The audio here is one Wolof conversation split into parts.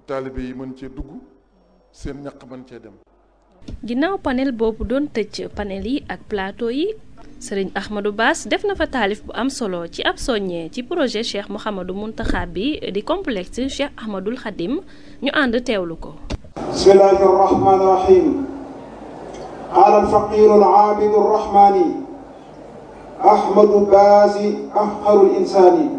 taalibe yi mën cee dugg seen ñaq mën cee dem ginnaaw panel boobu doon tëj panel yi ak plateau yi sëriñ Ahmadou Bass def na fa taalif bu am solo ci ab soññee ci projet Cheikh Mouhamadou Mountakha bi di complexe Cheikh Ahmadoul Khadim ñu ànd teewlu ko bismillahi arrahmani irrahim qaala alfaqiru alaabidu arrahmani ahmadu baasi afqaru linsaani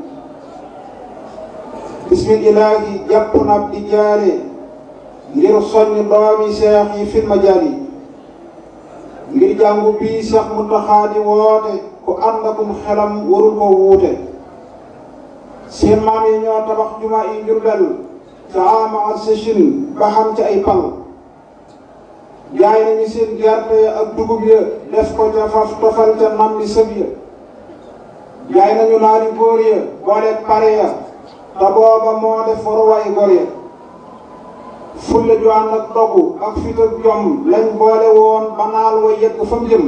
bismillahi jàpp na di jaare ngir soññ doomi seex yi fil majaali ngir jàngu bii seex Muntaxa di woote ku ànd akum xelam warul ko wuute seen maam yi ñoo tabax juma yi Njurbel ca ama ak sëchin ba xam ci ay pal jaay nañu seen gerte ak dugub ya def ko ca faf tofal ca nam di sëb ya jaay nañu naari góor ya boole pare ya te booba moo def waruwaay góor ya fulla ju ànd ak dogu ak fit ak jom lañ boole woon ba naal wa yegg fa mu jëm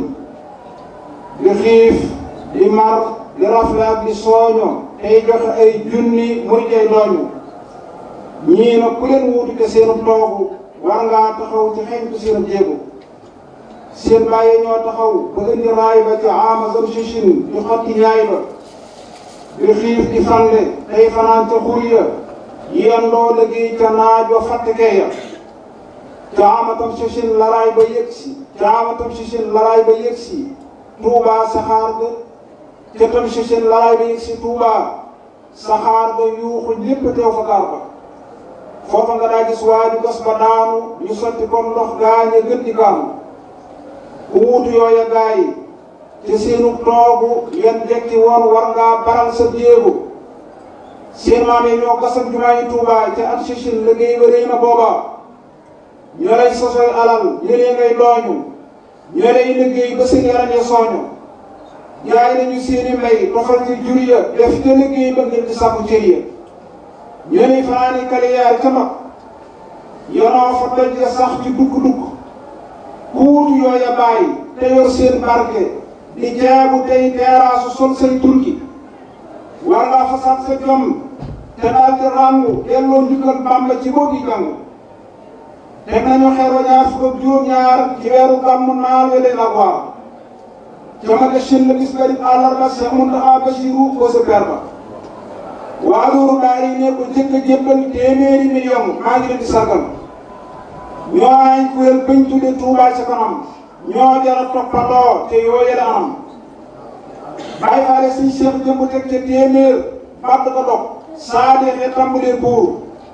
di xiif di mar di rafle ak di sooño tey joxe ay junni muy tey dooñu ñii nag ku leen wuutu te seenu toogu war ngaa taxaw ci xeñtu seen jéego seen bàyyi ñoo taxaw ba indi raay ba ci ama zam sichin di xotti ñaay ba di xiif di fande tey fanaan ca xur ya yendoo liggéey ca naaj wa fàttekee ya ca amatam sichin laraay ba yëg si ca amatam sichin laraay ba yëg si tuubaa saxaar ga ca tam sichin laraay ba yëg si tuubaa saxaar ga yuuxu ñépp teew fa gaar ba foofa nga daa gis waaju gas ba daanu ñu sotti comme ndox gaañe gën di kaanu ku wuutu yooya gaa yi te seenu toogu yan jekki woon war ngaa baral sa jéego seen maam yi ñoo gasam jumaa yi Tuubaa ca at sichin liggéey ba réy na booba ñoo lay sosoy alal ñëlee ngay dooñu ñoo lay liggéey ba seen yaram ya sooñu jaay nañu seeni mbay tofal ci jur ya def ca liggéey ba ngir di sàkku cër ya ñoo lay fanaani kaliyaar ca mag yonoo fa doj ya sax ci dukk-dukk ku wutu yooya bàyyi te yor seen barke di jaabu tey teeraasu sol say turki war ngaa fasaat sa jom te daal di ràngu delloo njukkal Bàmba ci boo gi jàng teg nañu xeer wa ñaar fukk ak juróom-ñaar ci weeru gàmmu naal wele la waar ca ma de shin la bis garib àllarba Seex Muntaxa Basiru ko sa per ba waa loolu daal yi ne ko jëkk a jébbal téeméeri million maa ngi leen di sargal ñoo ay kuréel bañ tudde Tuubaa ca kanam ñoo jara toppandoo te yoo yële anam bàyyi faale suñ seex jëmb teg ca téeméer bàtt ko dog saa deexee tàmbalee buur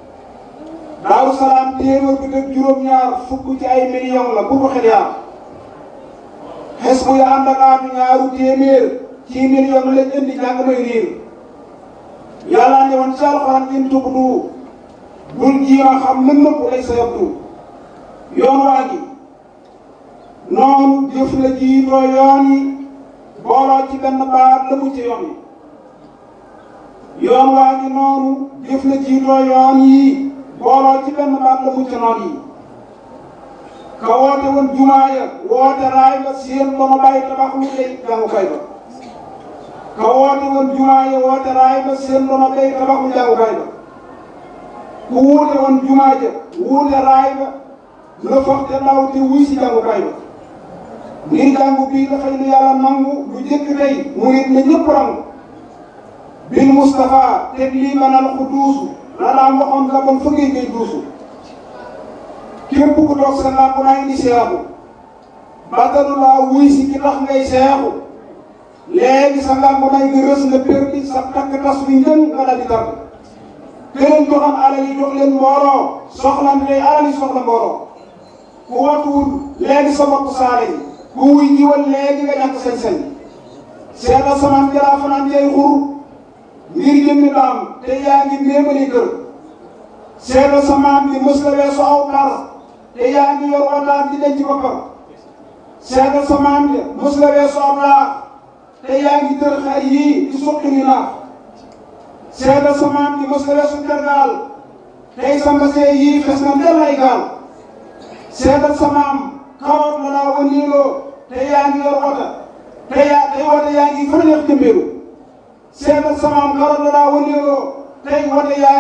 daaru salaam téeméer bi teg juróom-ñaar fukk ci ay million la bu ko xel yaar xes bu ya ànd ak aatu ñaaru téeméer ci million lañ indi jàng may riir yàlla ne woon ci alxuraan in tubdu bul jiima xam lën nëpp lay sa yabdu yoon waa gi noonu jëf la jiitoo yoon yi booloo ci benn baat la mu ci yoon yi yoon waa ngi noonu jëf la jiitoo yoon yi booloo ci benn baat la mu ci noon yi ka woote woon jumaa ya woote raay ba seen dono bàyyi tabax lu lay jàngukaay ba ka woote woon jumaa ya woote raay ba seen dono bay tabax lu jàngukaay ba ku wuute woon jumaa ja wuute raay ba la foog te ndaw te wuy si jàngukaay ba ngir jàngu bii dafay lu yàlla nangu lu jëkk tey murit na ñëpp rangu bil Moustapha teg lii manal ku duusu la daan waxoon la bon fëggee ngay duusu képp ku toog sa làmp naa indi seexu batalu laa wuy si ki tax ngay seexu léegi sa làmp nay nga rës nga perdi sa takk tas wi njën nga daal di tàgg këleen joxam alal yi jox leen mbooloo soxla ndey alal yi soxla mbooloo ku watuwul léegi sa bopp saale yi ku wuy jiwal léegi nga ñàkk sañ-sañ seetal samaan jalaa fanaan jay xur ngir jëmmi daam te yaa ngi méemali kër seetal samaan bi mës la weesu aw par te yaa ngi yor wataan di denc boppam seetal samaan bi mës la weesu aw laax te yaa ngi tër xar yii di suqi ni naax seetal samaan bi mës la weesu tergaal tey sa mbasee yii fes na ndel ay gaal seetal samaam kawoot la laa wëndeeloo te yaa ngi yor wota te yaa tey wota yaa ngi fa neex jëmbeelu seetal samaam kawoot la laa wëndeeloo tey wota yaa